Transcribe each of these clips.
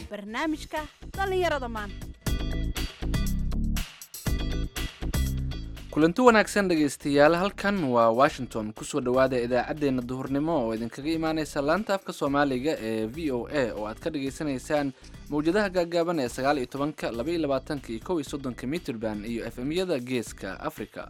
barnaamijka dhallinyarada maanta kulanti wanaagsan dhegaystayaal halkan waa washington kusoo dhowaada idaacaddeenna duhurnimo oo idinkaga imaaneysa laanta afka soomaaliga ee v o a oo aad ka dhagaysanaysaan mawjadaha gaagaaban ee sagaal iyo tobanka laba iyo labaatanka iyo kow iyo soddonka mitrban iyo f m-yada geeska africa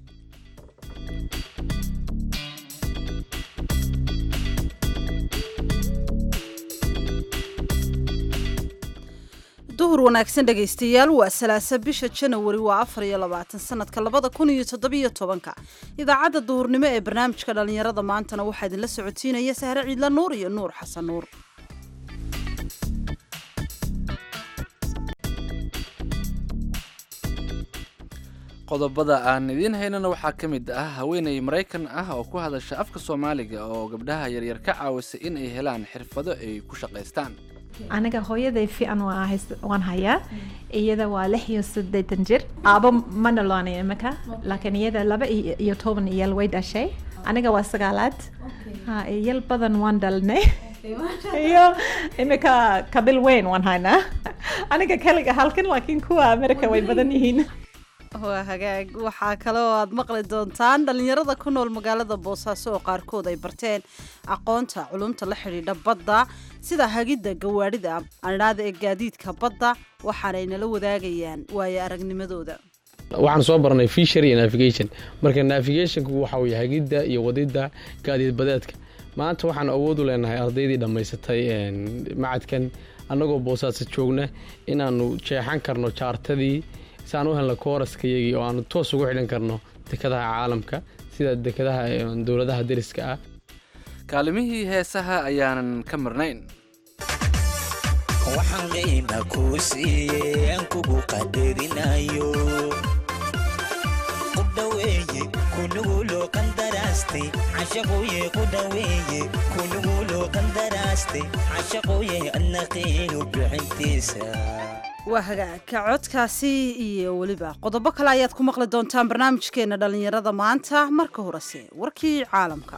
duhur wanaagsan dhegaystayaal waa salaasa bisha janawari waa afar iyo labaatan sanadka labada kun iyo toddobiyo tobanka idaacadda duhurnimo ee barnaamijka dhallinyarada maantana waxaa idinla socotiinaya sahre ciidla nuur iyo nuur xasan nuur qodobada aan idiin haynana waxaa ka mid ah haweeney maraykan ah oo ku hadasha afka soomaaliga oo gabdhaha yaryar ka caawisa in ay helaan xirfado ay ku shaqaystaan aniga hooyaday fiican waan hayaa iyada waa lix iyo siddeetan jir aabo ma dhaloonay imika laakiin iyada laba iyo toban iyal way dhashay aniga waa sagaalaad ha iyal badan waan dhalnay iyo imika kabil weyn waan haynaa aniga kaliga halkan laakiin kuwa america way badan yihiin waa hagaag waxaa kale oo aad maqli doontaan dhallinyarada ku nool magaalada boosaaso oo qaarkood ay barteen aqoonta culumta la xidhiidha badda sida hagidda gawaadhida andhaada ee gaadiidka badda waxaanay nala wadaagayaan waayo aragnimadooda waxaan soo barnay fishery iyo navigation marka navigationku waxa weye hagidda iyo wadidda gaadiid badeedka maanta waxaan awood u leenahay ardaydii dhammaysatay macadkan annagoo boosaaso joogna inaannu jeexan karno jaartadii si aan u helno kooraskayagii oo aanu toos ugu xidhan karno dekadaha caalamka sida dekadaha dowladaha deriska ah kaalimihii heesaha ayaanan ka marnayn waxaan qiima kuu siiyey aan kugu qadarinayo ku dhaweeye kunuguloo qandaraastay cashaqoye ku dhaweeye kunuguloo qandaraastay cashaqoye adna qiinu bixintiisa waa hagaagka codkaasi iyo weliba qodobo kale ayaad ku maqli doontaan barnaamijkeena dhallinyarada maanta marka horese warkii caalamka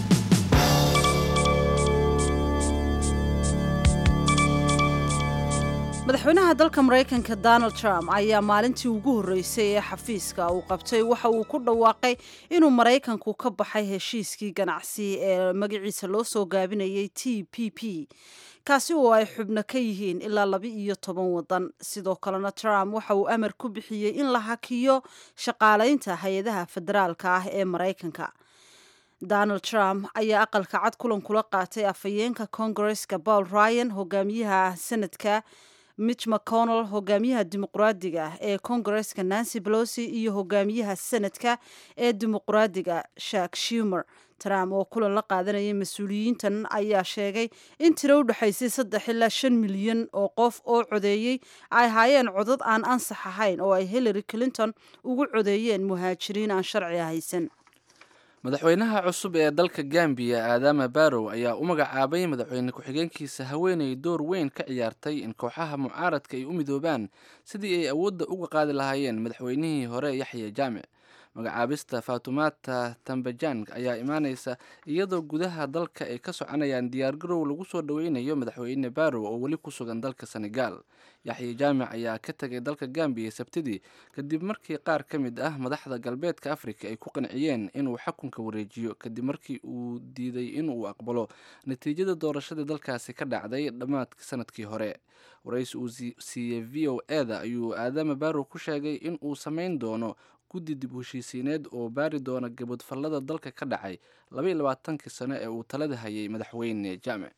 madaxweynaha dalka maraykanka donald trump ayaa maalintii ugu horreysay ee xafiiska uu qabtay waxa uu ku dhawaaqay inuu maraykanku ka baxay heshiiskii ganacsi ee magaciisa loo soo gaabinayay t p p kaasi oo ay xubno ka yihiin ilaa laba iyo toban wadan sidoo kalena trump waxa uu amar ku bixiyey in la hakiyo shaqaalaynta hay-adaha federaalka ah ee maraykanka donald trump ayaa aqalka cad kulan kula qaatay afhayeenka kongareska paul ryan hogaamiyaha senadka mitch mcconnell hogaamiyaha dimuqraadiga ee kongareska nancy belosi iyo hogaamiyaha senadka ee dimuqraadiga shak shumer trump oo kulan la qaadanayay mas-uuliyiintan ayaa sheegay in tiro u dhexaysay saddex ilaa shan milyan oo qof oo codeeyey ay haayeen codad aan ansax ahayn oo ay hillary clinton ugu codeeyeen muhaajiriin aan sharciga haysan madaxweynaha cusub ee dalka gambiya aadama barow ayaa u magacaabay madaxweyne ku-xigeenkiisa haweeney door weyn ka ciyaartay in kooxaha mucaaradka ay u midoobaan sidii ay awoodda uga qaadi lahaayeen madaxweynihii hore yaxya jaamic magacaabista fatumata tambajang ayaa imaaneysa iyadoo gudaha dalka ay ka soconayaan diyaargarow lagu soo dhoweynayo madaxweyne barow oo weli ku sugan dalka senegal yaxya jaamic ayaa ka tegay dalka gambiya sabtidii kadib markii qaar ka mid ah madaxda galbeedka afrika ay ku qanciyeen inuu xakunka wareejiyo kadib markii uu diiday inuu aqbalo natiijada doorashadii dalkaasi ka dhacday dhammaadka sanadkii hore waraysi uu siiyey v o eda ayuu aadama barow ku sheegay in uu samayn doono guddi dib heshiisiineed oo baari doona gabadfallada dalka ka dhacay labaiyo labaatankii sano ee uu talada hayay madaxweyne jaamic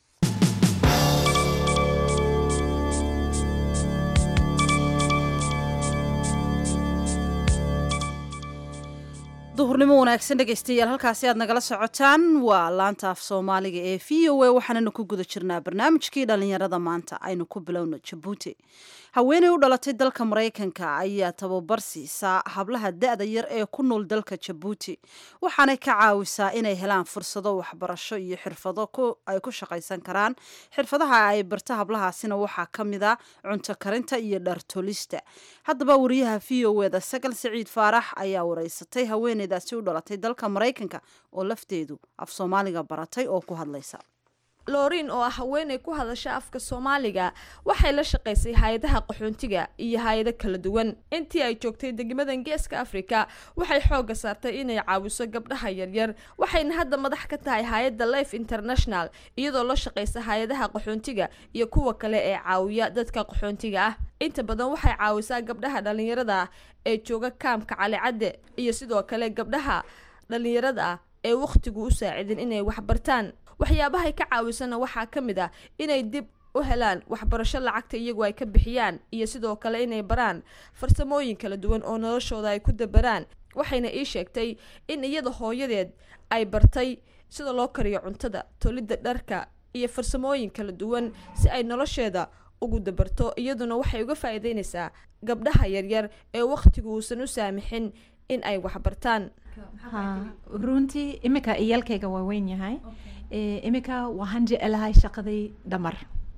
duhurnimo wanaagsan dhegaystayaal halkaasi aad nagala socotaan waa laanta af soomaaliga ee v o a waxaananu ku guda jirnaa barnaamijkii dhallinyarada maanta aynu ku bilowno jabuuti haweeney u dhalatay dalka maraykanka ayaa tababar siisaa hablaha da-da yar ee ku nool dalka jabuuti waxaanay ka caawisaa inay helaan fursado waxbarasho iyo xirfado ay ku shaqaysan karaan xirfadaha ay barta hablahaasina waxaa ka mid a cunto karinta iyo dhartolista haddaba wariyaha v o eda sagal siciid faarax ayaa wareysatay haweeneydaasi u dhalatay dalka maraykanka oo lafteedu af soomaaliga baratay oo ku hadlaysa lorin oo ah haweeney ku hadasha afka soomaaliga waxay la shaqaysay hay-adaha qaxoontiga iyo hay-ado kala duwan intii ay joogtay degmadan geeska afrika waxay xooga saartay inay caawiso gabdhaha yaryar waxayna hadda madax ka tahay hay-adda life international iyadoo la shaqaysa hay-adaha qaxoontiga iyo kuwa kale ee caawiya dadka qaxoontiga ah inta badan waxay caawisaa gabdhaha dhalinyarada ah ee jooga kaamka calicadde iyo sidoo kale gabdhaha dhalinyarada ah ee wakhtigu u saacidin inay waxbartaan waxyaabahay ka caawisana waxaa ka mid ah inay dib u helaan waxbarasho lacagta iyagu ay ka bixiyaan iyo sidoo kale inay baraan farsamooyin kala duwan oo noloshooda ay ku dabaraan waxayna ii sheegtay in iyada hooyadeed ay bartay sida loo kariyo cuntada tolidda dharka iyo farsamooyin kala duwan si ay nolosheeda ugu dabarto iyaduna waxay uga faa'iideynaysaa gabdhaha yaryar ee wakhtigu uusan u saamixin in ay waxbartaan Ha, runtii imika iyalkayga waa weyn yahay Eh, imika waxaan jecelahay shaqadii dhamar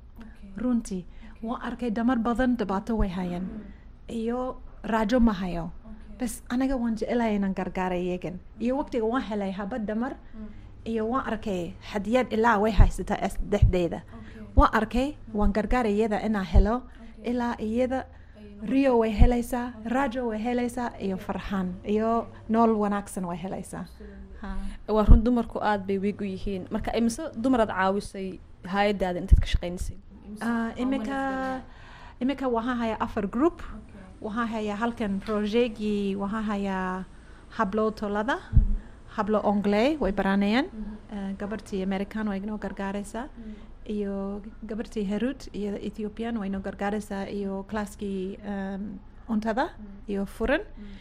runtii waan arkay dhamar badan dhibaato way hayaan iyo raajo ma hayo bas aniga waan jecelahay inaan gargaara iyagan iyo waqtiga waan helay habad dhamar iyo waan arkay hadiyad ilaa way haysataa es- dhexdeeda waan arkay waan gargaara iyada inaan helo ilaa iyada rio way helaysaa raajo way helaysaa iyo farxaan iyo nool wanaagsan way helaysaa Ha. waa run dumarku aada bay wiig u yihiin marka imise dumaraad caawisay hay-adaada intaad ka shaqaynaysay Ah, imika imika waxaan hayaa afar group waxaan hayaa halkan projegii waxaan hayaa hablo tolada hablo ongley way baranayaan Ah, gabartii american way inoo gargaaraysaa iyo gabartii herud iyo ethiopian way inoo gargaaraysaa iyo classkii um, cuntada iyo furan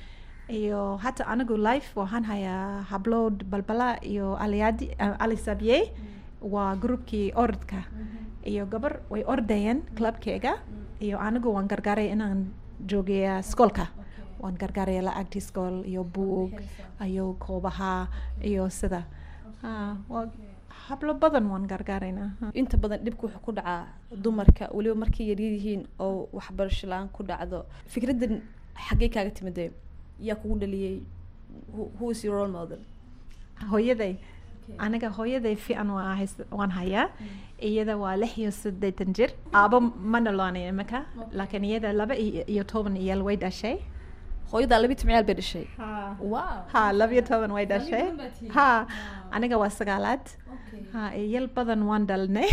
iyo hata anigu life waxaan hayaa hablood balbala iyo aliadi uh, alisabye waa groupkii orodka iyo gabar way ordayeen clubkeyga iyo anigu waan gargaaray inaan joogeya skoolka waan gargaaraya lacagtii skool iyo buug iyo koobaha iyo sida Ah, waa hablo badan waan gargaaraynaa ha. inta badan dhibka wuxuu ku dhacaa dumarka weliba markay yaryar yihiin oo waxbarasho la-aan ku dhacdo fikraddan xaggee kaaga timidee yaa kugu dhaliyey Who- who is your role model hooyaday aniga hooyaday fiican waa hays- waan hayaa iyada waa lix iyo siddeetan jir aabo ma dhaloonay imika laakiin iyada laba iyo iyo toban iyal way dhashay hooyadaa labi timciyaal bay dhashay wow ha laba iyo toban way dhashay ha aniga waa sagaalaad ha iyal badan waan dhalnay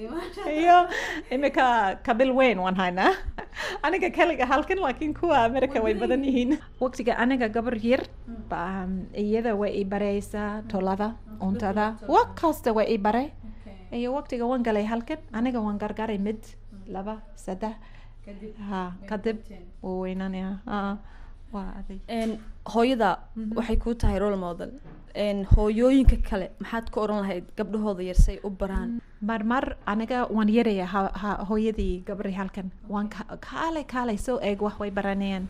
iyo imika kabil weyn waan haynaa aniga kaliga halkan laakiin kuwa america way badan yihiin waqtiga aniga gabar yar ba iyada way i baraysaa tolada cuntada wax kasta way i baray iyo waqtiga waan galay halkan aniga waan gargaray mid laba saddex ha kadib wuu weynanaya ha waa adig Een, hooyada waxay kuu tahay role model Een, hooyooyinka kale maxaad ka oran lahayd gabdhahooda yar say u baraan marmar aniga waan yaraya ha- ha- hooyadii gabri halkan waan ka- kaalay kaalay soo eeg wax way baranayaan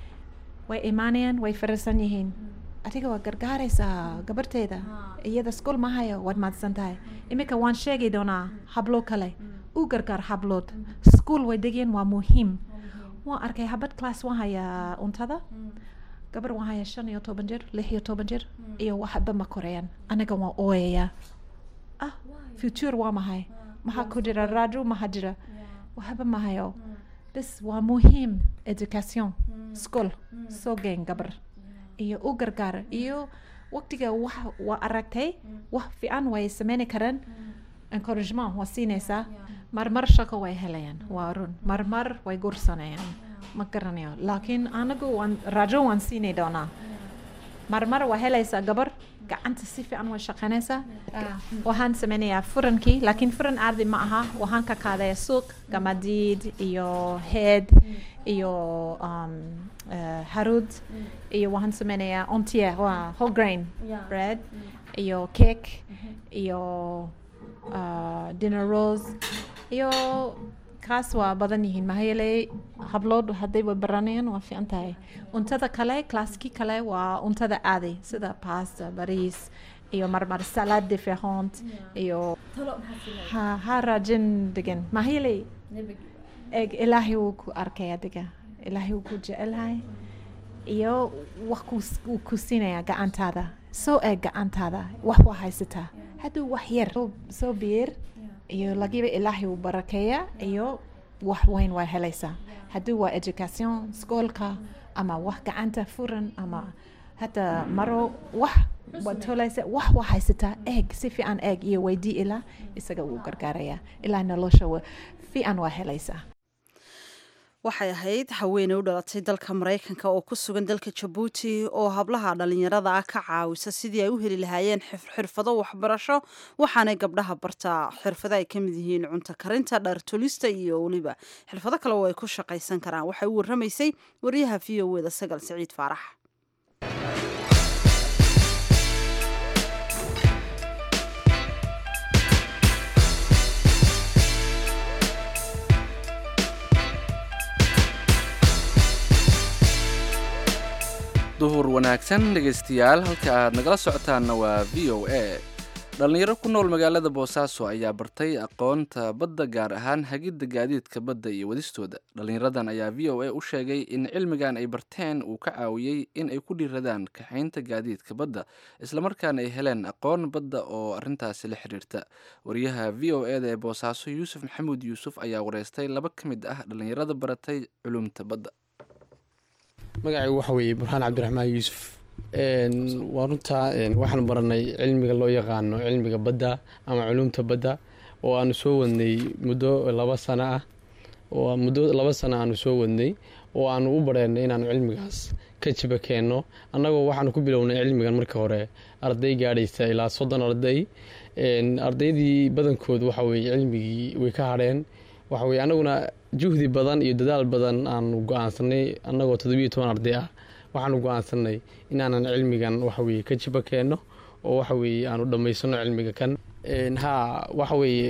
way imaanayaan way farasan yihiin adiga waa gargaaraysaa gabarteeda iyada school ma hayo waad mahadsan tahay iminka waan sheegi doonaa hablo kale u gargaar hablood school way degeen waa muhiim waan arkay habad class waan hayaa cuntada gabar waan hayaa shan iyo toban jir lix iyo toban jir iyo waxba ma korayaan aniga waan ooyayaa ah future waa mahay maxaa ku jira raajo maha jira waxba ma hayo bes waa muhiim education school soo geen gabar iyo u gargaar iyo waqtiga wax waa aragtay wax fiican way sameyni karaan encouragement waa siinaysaa marmar shaqo way helayaan waa run marmar way gursanayaan ma garanayo laakiin anagu waan raajo waan siini doonaa marmar waa helaysaa gabar gacanta si fiican way shaqaynaysaa waxaan sameynayaa furankii laakiin furan ardi ma aha waxaan ka qaadaya suuq gamadiid iyo heed iyo um, uh, harud iyo waxaan sameynayaa ontier waa whole grain bread iyo cake iyo uh, dinner rolls iyo kaas waa badan yihiin maxaa yeelay hablood hadday way baranayaan waa fiican tahay cuntada kale classkii kale waa cuntada aaday sida pasta bariis iyo marmar salad different iyo ha ha raajin degan maxaa yeelay eeg ilaahay wuu ku arkay adiga ilaahay wuu ku jecelhay iyo wax ku- wuu ku siinaya gacantaada soo eeg gacantaada wax waa haysataa hadduu wax yar soo- soo biir iyo lagiba ilaahay uu barakeeya iyo wax weyn waa helaysaa haddii waa education skoolka ama wax gacanta furan ama hata maro wax waad tolaysa wax waa haysataa eeg si fiican eeg iyo weydii ilaa isaga wuu gargaaraya ilaa nolosha wa- fiican waa helaysaa waxay ahayd haweeney u dhalatay dalka maraykanka oo ku sugan dalka jabuuti oo hablaha dhalinyarada ah ka caawisa sidii ay u heli lahaayeen xif- xirfado waxbarasho waxaanay gabdhaha bartaa xirfado ay ka mid yihiin cunto karinta dhar tulista iyo weliba xirfado kale oo ay ku shaqaysan karaan waxay u waramaysay wariyaha v o eda sagal siciid faarax duhur wanaagsan dhegaystayaal halka aad nagala socotaanna waa v o a dhallinyaro ku nool magaalada boosaaso ayaa bartay aqoonta badda gaar ahaan hagidda gaadiidka badda iyo wadistooda dhallinyaradan ayaa v o a u sheegay in cilmigan ay barteen uu ka caawiyey in ay ku dhiiradaan kaxaynta gaadiidka badda islamarkaana ay heleen aqoon badda oo arrintaasi la xiriirta wariyaha v o e da ee boosaaso yuusuf maxamuud yuusuf ayaa wareystay laba ka mid ah dhallinyarada baratay culumta badda magacaygu waxa weeye burxaan cabdiraxmaan yuusuf waa runtaa waxaan baranay cilmiga loo yaqaano cilmiga badda ama culumta badda oo aanu soo wadnay muddo laba sano ah oo muddo laba sano aanu soo wadnay oo aanu u bareenay inaanu cilmigaas ka jiba keenno annagoo waxaanu ku bilownay cilmigan marka hore arday gaadhaysa ilaa soddon arday ardaydii badankood waxa weye cilmigii way ka hadheen waxa weye annaguna juhdi badan iyo dadaal badan aanu go-aansanay annagoo toddobiyo toban arday ah waxaanu go-aansanay inaanan cilmigan waxaweye ka jiba keenno oo waxaweye aanu dhammaysano cilmiga kan ha waxaweye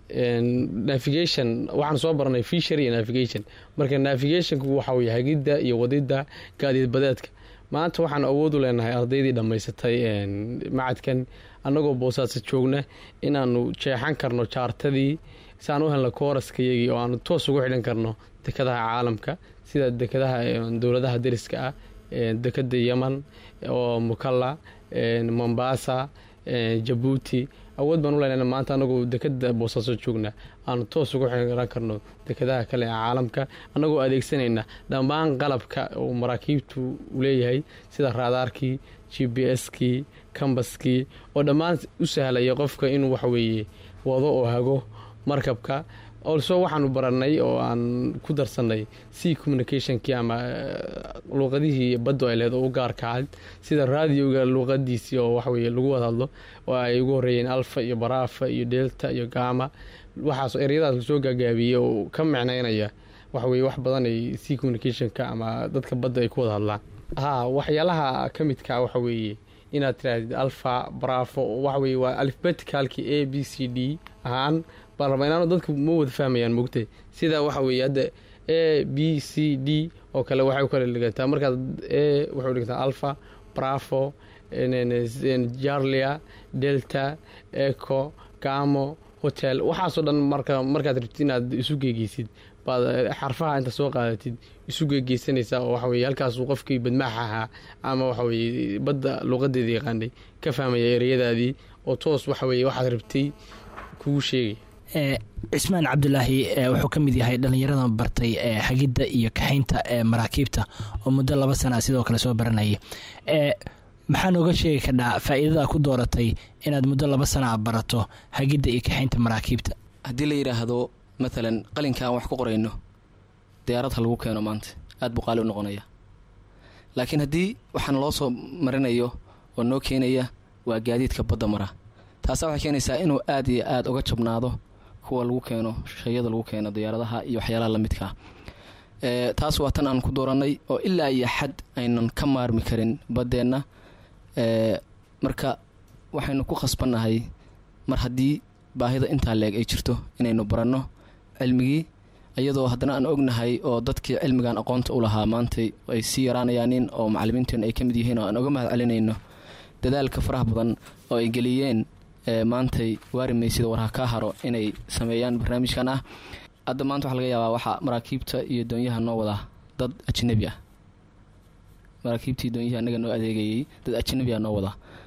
navigation waxaan soo baranay fishery iyo navigation marka navigationku waxaweye hagidda iyo wadidda gaadiid badeedka maanta waxaan awood u leenahay ardaydii dhammaysatay macadkan annagoo boosaaso joogna inaanu jeexan karno jaartadii si aan u helno kooraskayagii oo aanu toos ugu xidhan karno dekadaha caalamka sida dekadaha dowladaha deriska ah dekada yeman oo mukalla mombasa jabuuti awood baan u leenahay maanta anagoo dekada boosaaso joogna aanu toos ugu xiran karno dekadaha kale ee caalamka annagoo adeegsanayna dhammaan qalabka uu maraakiibtu u leeyahay sida raadaarkii g b s-kii kambaskii oo dhammaan u sahlaya qofka inuu waxaweeye wado oo hago markabka olso waxaanu baranay oo aan ku darsanay c communicationkii ama luuqadihii baddu ay lehed oo u gaarka ahayd sida raadioga luuqadiisii oo waxaweye lagu wada hadlo oo ay ugu horeeyeen alfa iyo baraafa iyo delta iyo gama waxaas eryadaas lasoo gaagaabiyey oo ka micnaynaya waxaweye wax badan ay c communicationka ama dadka badda ay ku wada hadlaan ha waxyaalaha ka midka waxaweeye inaad tirahdid alfa bravo waxaweye waa alifbeticalkii a b c d ahaan baarlamaanaano dadku ma wada fahmayaan mogtay sida waxa weeye hadda a b c d oo kale waxay u kala dhigantaa markaad a waxay u dhigantaa alpha bravo jarlia delta eco gamo hotel waxaasoo dhan marka markaad rabtid inaad isu geegeysid baad xarfaha inta soo qaadatid isu geegeysanaysaa oo waxaweye halkaasuu qofkii badmaax ahaa ama waxaweye badda luuqadeeda yaqaanay ka fahmaya ereyadaadii oo toos waxaweye waxaad rabtay kugu sheegay cismaan cabdulaahi wuxuu ka mid yahay dhallinyaradan bartay hagidda iyo kaxaynta maraakiibta oo muddo laba sana sidoo kale soo baranayay maxaa nooga sheegi kardhaa faa'iidada ku dooratay inaad muddo laba sana barato hagidda iyo kaxaynta maraakiibta haddii la yidhaahdo maalan qalinka aan wax ku qorayno diyaarad ha lagu keeno maanta aad buu qaali u noqonaya laakiin haddii waxaan loo soo marinayo oo noo keenaya waa gaadiidka badda mara taasaa waxay keenaysaa inuu aad iyo aad uga jabnaado kuwa lagu keeno shayada lagu keeno diyaaradaha iyo waxyaalaha lamidkaa taas waa tan aan ku dooranay oo ilaa iyo xad aynan ka maarmi karin baddeenna marka waxaynu ku khasbannahay mar haddii baahida intaa leeg ay jirto inaynu baranno cilmigii iyadoo haddana aan ognahay oo dadkii cilmigan aqoonta u lahaa maantay ay sii yaraanayaanin oo macalimiinteenu ay ka mid yihiin oo aan oga mahad celinayno dadaalka faraha badan oo ay geliyeen maantay waarimaysida warha kaa haro inay sameeyaan barnaamijkan ah hadda maanta waxaa laga yaabaa waxaa maraakiibta iyo doonyaha noo wadaa dad ajnabi ah maraakiibtii doonyihii annaga noo adeegayay dad ajnabi ah noo wadaa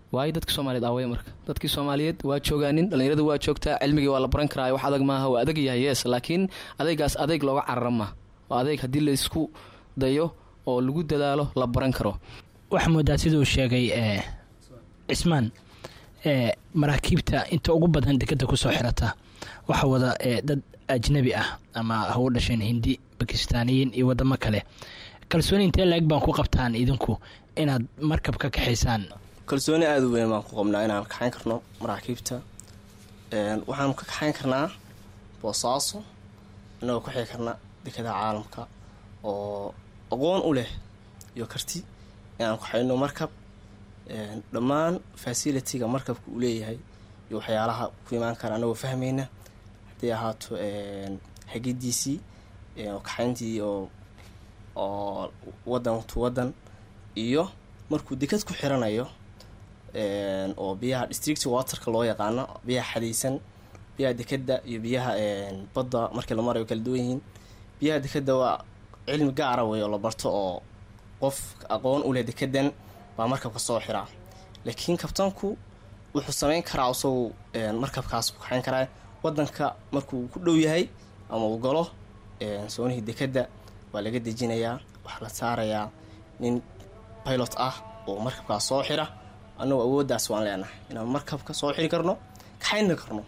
waayo dadka soomaaliyeed aawaya marka dadkii soomaaliyeed waa joogaanin dhallinyarada waa joogtaa cilmigii waa la baran karaa wax adag maaha waa adag yahay yes laakiin adaygaas adayg looga carara maaha waa adayg haddii laysku dayo oo lagu dadaalo la baran karo waxaa moodaa sida uu sheegay ee cismaan ee maraakiibta inta ugu badan dekeda kusoo xirata waxaa wada ee dad ajnabi ah ama ha u dhasheen hindi bakistaaniyiin iyo wadamo kale kalsooni intee la-eg baan ku qabtaan idinku inaad markab ka kaxaysaan kalsooni aada u weyn baan ku qabnaa inaan kaxayn karno maraakiibta waxaanu ka kaxayn karnaa boosaaso inagoo ku xigi karna dekada caalamka oo aqoon u leh iyo karti inaan kaxayno markab dhammaan facilitiga markabka uu leeyahay iyo waxyaalaha ku imaan kara anagoo fahmayna hadday ahaato hagidiisii kaxayntii oo oo wadan to wadan iyo markuu dekad ku xiranayo oo biyaha district waterka loo yaqaano biyaha xadaysan biyaha dekeda iyo biyaha badda markii la marayo kala duwan yihiin biyaha dekeda waa cilmi gaara wey oo la barto oo qof aqoon u leh dekedan baa markabka soo xiraa laakiin kabtanku wuxuu sameyn karaa isagu markabkaas ku kaxayn karaa wadanka markuu ku dhow yahay ama uu galo soonihii dekeda waa laga dejinayaa waxaa la saarayaa nin pilot ah oo markabkaas soo xira annagu awooddaas waan leenahay inaan markabka soo xiri karno kaxayna karno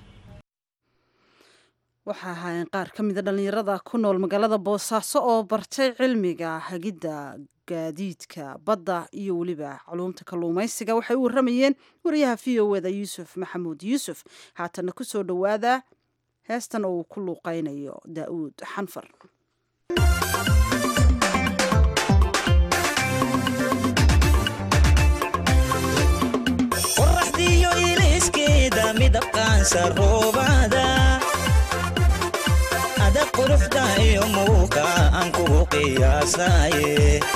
waxaa ahaayeen qaar ka mida dhallinyarada ku nool magaalada boosaaso oo bartay cilmiga hagidda gaadiidka badda iyo weliba culuumta kalluumaysiga waxay u waramayeen wariyaha v o eda yuusuf maxamuud yuusuf haatana kusoo dhowaada heestan oo uu ku luuqaynayo daa'uud xanfar qoraxdiyo iliskeeda midabqaansa roobada ada quruxda iyo muuqa aan kugu qiyaasaye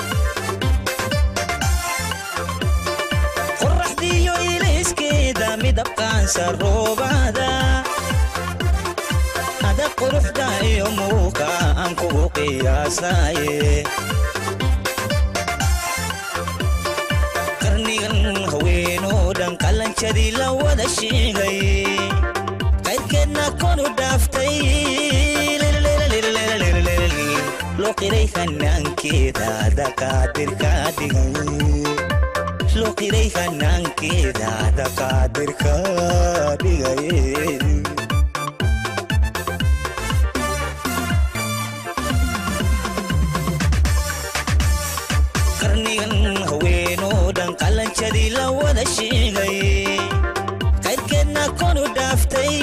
qoraxdiyo iliskeeda midabqaansa roobada ada quruxda iyo muuqa aan kugu qiyaasaye qarnigan haweenoo dhan qalanjadii la wada sheegay qaydkeedna konu dhaaftay loo qiray hanaankeeda daqaadirka dhigay loo qiray hanaankeeda daqaadirka dhigay qarnigan haweenoo dhan qalanjadii la wada sheegay qaydkeedna konu dhaaftay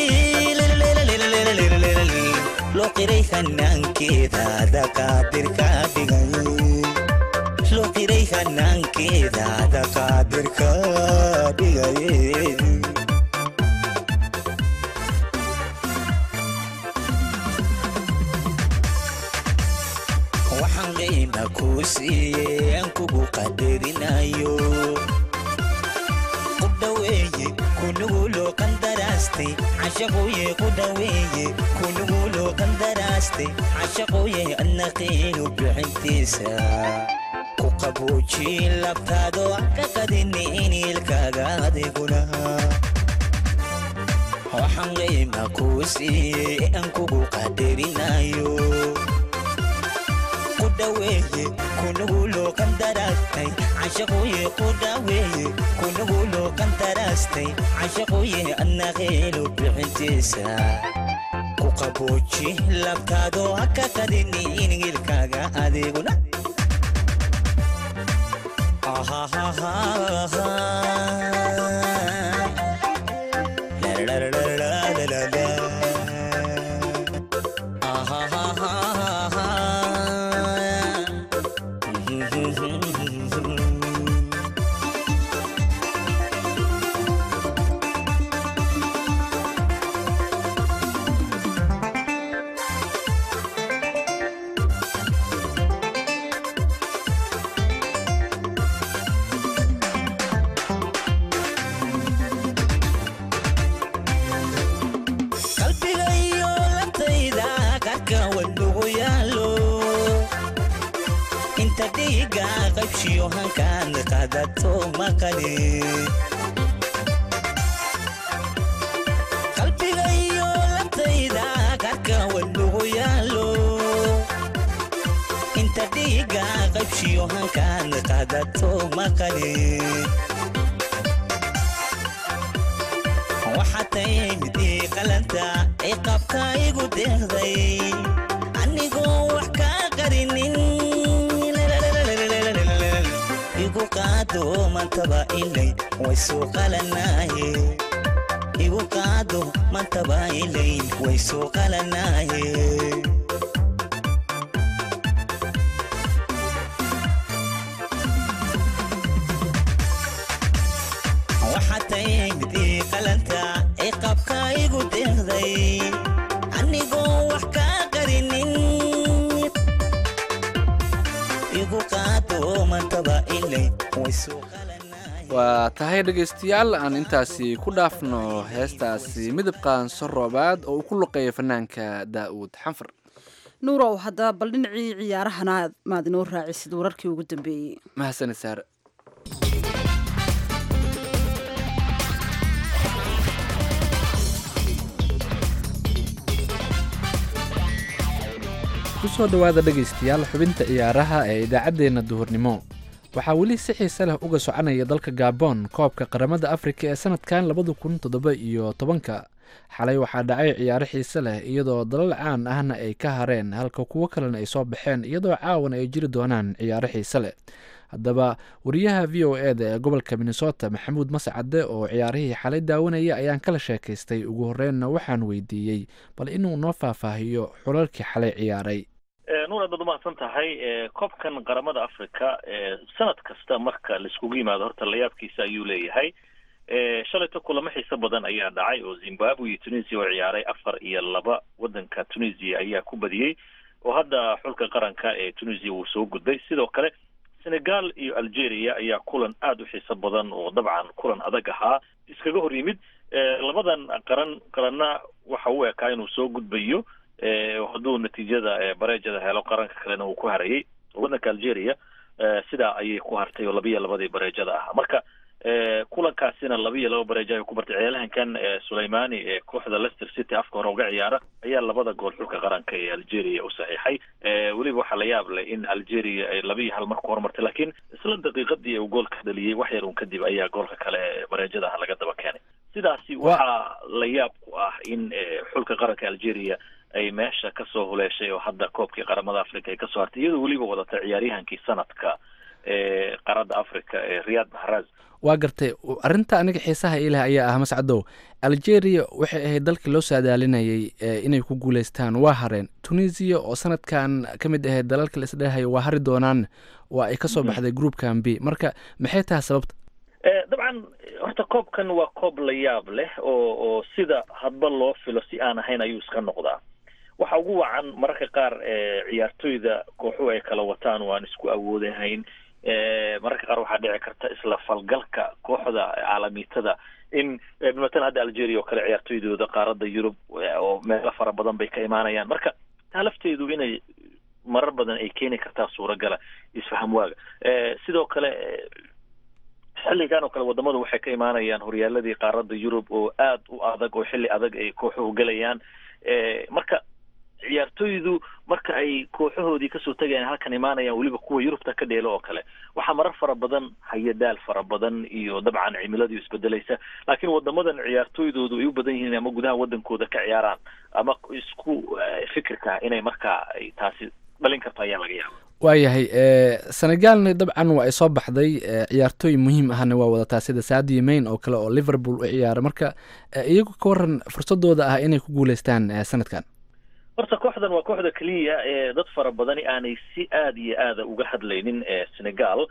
loo qiray hanaankeeda daqaadirka dhigay loo qiray hanaankeeda daqaadirka dhigay waxaan qiima kuu siiyey aan kugu qadarinayo ku dhaweeye kunuguloo qandaraastay cashaquye ku dhaweeye kunuguloo qandaraastay cashaquye adna qiinu bixintiisa ku qabuujiin labtaado ka qadini iniilkaaga adiguna waxaan qiima kuu siiyey aan kugu qadarinayo ku dhaweeye kunuguloo qandaraastay cashaquye ku dhaweeye kunuguloo qandaraastay cashaquye adna qiinu bixintiisa ku qabuuji labtaado ha ka qadini iniilkaaga adiguna qalbiga iyo labtayda qarka wadnugu yaalo inta dhiiga qaybshiyo hankaan qadato maqali iyo hankaan qaadato maqali waxaa taymid ii qalanta ay qabka igu deeqday anigoo wax kaa qarinin igu qaado mantaba ilay way soo qalanaaye igu qaado mantaba ilay way soo qalanaaye waxaa taymid ii qalanta ay qabka igu deeqday anigoo wax kaa qarinin igu qaado mantaba ilay way soo waa tahay dhegaystayaal aan intaasi ku dhaafno heestaasi midab qaanso roobaad oo uu ku luqeeyo fanaanka daa'uud xanfar nuurow haddaba bal dhinacii ciyaarahana maad inoo raacisid wararkii ugu dambeeyey mahadsanid saare kusoo dhowaada dhegaystayaal xubinta ciyaaraha ee idaacaddeenna duhurnimo waxaa weli si xiise leh uga soconaya dalka gabon koobka qaramada afrika ee sanadkan labada kun toddoba iyo tobanka xalay waxaa dhacay ciyaaro xiise leh iyadoo dalal caan ahna ay ka hareen halka kuwo kalena ay soo baxeen iyadoo caawan ay jiri doonaan ciyaaro xiise leh haddaba wariyaha v o e da ee gobolka minnesota maxamuud mascade oo ciyaarihii xalay daawanaya ayaan kala sheekaystay ugu horreynna waxaan weydiiyey bal inuu noo faahfaahiyo xulalkii xalay ciyaaray nuur aad baad umahadsan tahay koobkan qaramada africa sanad kasta marka laiskugu yimaado horta layaabkiisa ayuu leeyahay shalayto kulamo xiiso badan ayaa dhacay oo zimbabwe iyo tunisia oo ciyaaray afar iyo laba wadanka tunisia ayaa ku badiyey oo hadda xulka qaranka ee tunisia wuu soo gudbay sidoo kale senegal iyo algeria ayaa kulan aada u xiiso badan oo dabcan kulan adag ahaa iskaga hor yimid labadan qaran qaranna waxa uu ekaa inuu soo gudbayo hadduu natiijada bareejada helo qaranka kalena uu ku harayay wadanka algeria sidaa ayay ku hartay oo labiyo labadii bareejada ah marka kulankaasina labiyo laba bareejo ay ku bartay ciyaalahankan suleimani ee kooxda leicester city afka hore uga ciyaara ayaa labada gool xulka qaranka ee algeria u saxiixay weliba waxaa la yaab leh in algeria ay labiyo hal mar ku horumartay laakiin isla daqiiqadii uu goolka dhaliyey wax yar un kadib ayaa goolka kale ee bareejada ah laga daba keenay sidaasi waxaa la yaab ku ah in xulka qaranka algeria ay meesha kasoo huleeshay oo hadda koobkii qaramada africa ay kasoo hartay iyadoo weliba wadata ciyaaryahankii sanadka ee qaarada africa ee riyad maharaz waa gartay arrinta aniga xiisaha ileh ayaa ah mascadow algeria waxay ahayd dalkii loo saadaalinayay inay ku guuleystaan waa hareen tunisia oo sanadkan ka mid ahayd dalalka la isdhehayo waa hari doonaan waa ay kasoo baxday groupkan b marka maxay tahay sababta dabcan horta koobkan waa koob la yaab leh oo oo sida hadba loo filo si aan ahayn ayuu iska noqdaa waxa ugu wacan mararka qaar ciyaartoyda kooxuhu ay kala wataan oo aan isku awoodahayn mararka qaar waxaa dhici karta isla falgalka kooxda caalamiitada in matan hadda algeria oo kale ciyaartoydooda qaaradda yurub oo meelo fara badan bay ka imaanayaan marka taa lafteedu inay marar badan ay keeni kartaa suuragala isfaham waaga sidoo kale xilligan oo kale wadamadu waxay ka imaanayaan horyaaladii qaaradda yurub oo aad u adag oo xilli adag ay kooxuhu gelayaan marka ciyaartoydu marka ay kooxahoodii kasoo tegayaan halkan imaanayaan weliba kuwa yurubta ka dheelo oo kale waxaa marar fara badan hayadaal fara badan iyo dabcan cimiladii isbedelaysa laakiin wadamadan ciyaartoydoodu ay u badan yihiin ama gudaha wadankooda ka ciyaaraan ama isku fikirka inay markaa ay taasi dhalin karto ayaa laga yaaba waayahay senegalna dabcan waa ay soo baxday ciyaartooy muhiim ahna waa wadataa sida sadio main oo kale oo liverpool u ciyaara marka iyagu ka waran fursadooda ah inay ku guuleystaan sanadkan horta kooxdan waa kooxda keliya ee dad fara badani aanay si aada iyo aada uga hadlaynin senegal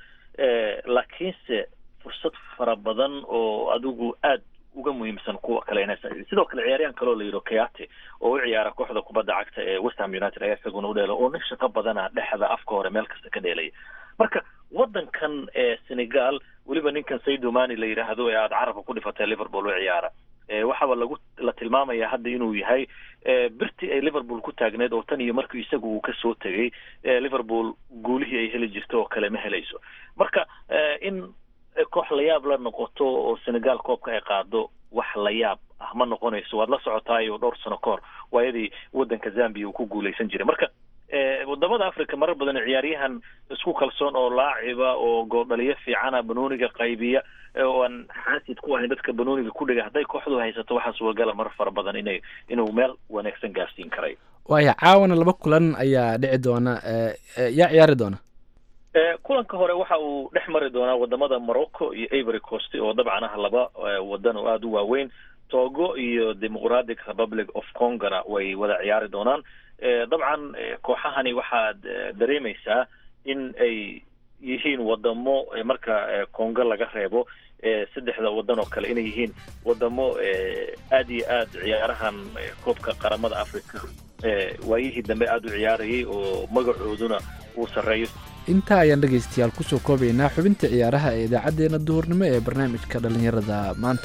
laakiinse fursad fara badan oo adigu aad uga muhiimsan kuwa kale inay sidoo kale ciyaaryahan kaloo la yidho kayate oo u ciyaara kooxda kubadda cagta ee westham united ayaa isaguna u dheela oo nin shaqo badana dhexda afka hore meel kasta ka dheelaya marka wadankan ee senegal weliba ninkan saydomani la yidhaahdo ee aada carabka ku dhifatay liverpool u ciyaara waxaaba lagu la tilmaamaya hadda inuu yahay birtii ay liverpool ku taagneed oo tan iyo markii isagu uu kasoo tegay liverpool guulihii ay heli jirto oo kale ma helayso marka in koox layaab la noqoto oo senegal koobka ay qaado wax layaab ah ma noqonayso waad la socotaayo dhowr sano ka hor waayadii wadanka zambia uu ku guuleysan jiray marka wadamada africa marar badan ciyaaryahan isku kalsoon oo laaciba oo gooldhaliyo fiicana banooniga qaybiya oo aan xaasid ku ahayn dadka banooniga ku dhiga hadday kooxdu haysato waxaa suuragala mar fara badan inay inuu meel wanaagsan gaarsiin karay waaya caawana laba kulan ayaa dhici doona yaa ciyaari doona kulanka hore waxa uu dhex mari doonaa wadamada morocco iyo ivory coast oo dabcan ah laba wadan oo aada u waaweyn togo iyo democratic republic of congona way wada ciyaari doonaan dabcan kooxahani waxaad dareemaysaa in ay yihiin wadamo marka congo laga reebo saddexda wadan oo kale inay yihiin wadamo aada iyo aad ciyaarahan koobka qaramada africa waayihii dambe aada u ciyaarayay oo magacooduna uu sarreeyo intaa ayaan dhegaystayaal kusoo koobaynaa xubinta ciyaaraha ee idaacaddeenna duhurnimo ee barnaamijka dhallinyarada maanta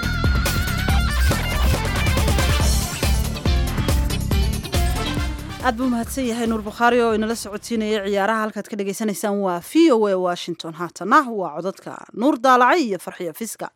aad buu mahadsan yahay nuur bukhaari oo inala socodsiinaya ciyaaraha halkaad ka dhagaysanaysaan waa v o a washington haatana waa codadka nuur daalacay iyo farxiyo fiska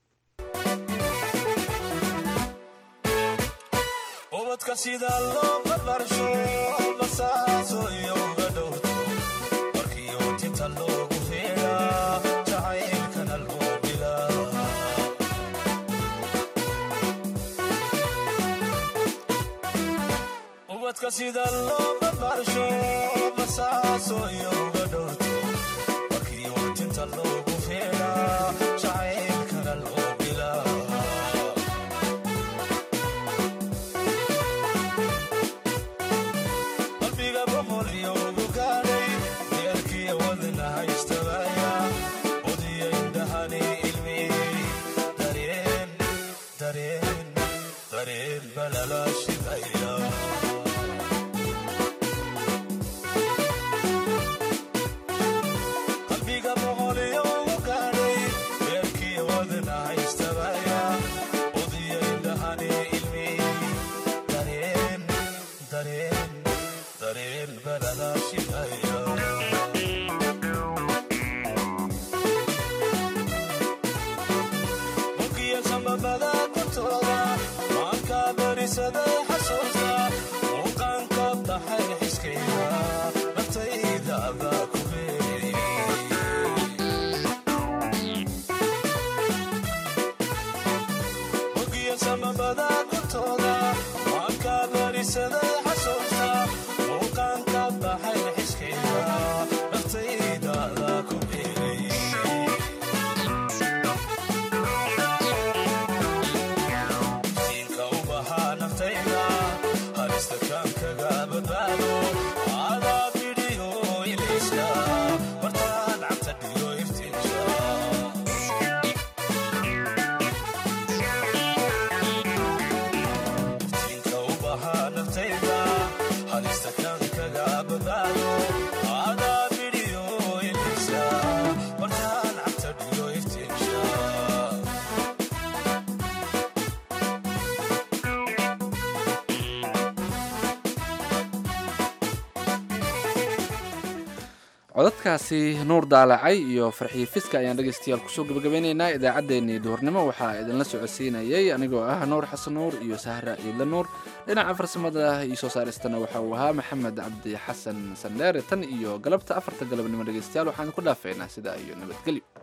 sida looga barsho basaaso iyo uga dhowrto markii watinta loogu feeraa jacaylkana loo bilaa qalbiga boqol iyo ugu gaadhay deerkiya wadna haystabaya odiya indhahani ilmiyey dareen dareen dareen balala shidaya codadkaasi nuur daalacay iyo farxiyo fiska ayaan dhegaystayaal kusoo gabagabeynaynaa idaacaddeenii duhurnimo waxaa idinla socodsiinayay anigoo ah nuur xasan nuur iyo sahra ciidla nuur dhinaca farsamada iyo soo saaristana waxa uu ahaa maxamed cabdi xasan sandheere tan iyo galabta afarta galabnimo dhegaystayaal waxaan ku dhaafaynaa sidaa iyo nabadgelyo